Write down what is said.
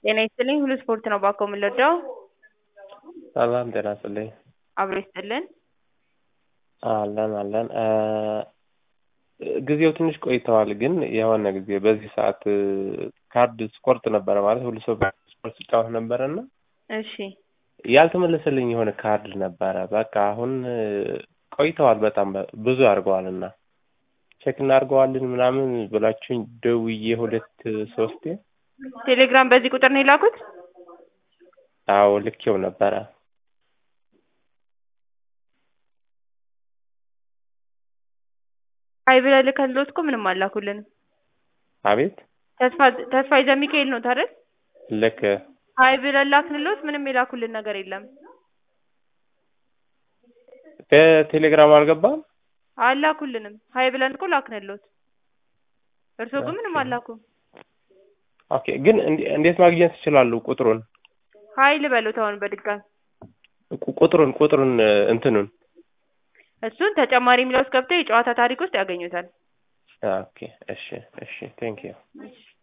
ጤና ይስጥልኝ ሁሉ ስፖርት ነው ባኮ የምንወደው ሰላም ጤና ይስጥልኝ። አብሮ ይስጥልን። አለን አለን ጊዜው ትንሽ ቆይተዋል፣ ግን የሆነ ጊዜ በዚህ ሰዓት ካርድ ስቆርጥ ነበረ ማለት ሁሉ ሰው ስፖርት ሲጫወት ነበረ እና እሺ ያልተመለሰልኝ የሆነ ካርድ ነበረ። በቃ አሁን ቆይተዋል በጣም ብዙ አድርገዋል እና ቼክ እናድርገዋለን ምናምን ብላችሁኝ ደውዬ ሁለት ሶስቴ ቴሌግራም በዚህ ቁጥር ነው የላኩት? አዎ ልኬው ነበረ። አይ ብለህ ልከንሎት እኮ ምንም አላኩልንም። አቤት ተስፋ ተስፋ ይዘህ ሚካኤል ነው ታዲያ? ልክ አይ ብለን ላክንሎት ምንም የላኩልን ነገር የለም። በቴሌግራም አልገባም። አላኩልንም። ሀይ ብለን እኮ ላክንሎት። እርስዎ ግን ምንም አላኩም። ኦኬ ግን እንዴ- እንዴት ማግኘት ይችላሉ ቁጥሩን ሀይ ልበሉት አሁን በድጋሚ ቁ- ቁጥሩን ቁጥሩን እንትኑን እሱን ተጨማሪ የሚለው ውስጥ ገብተው የጨዋታ ታሪክ ውስጥ ያገኙታል። ኦኬ እሺ እሺ ቴንክ ዩ እሺ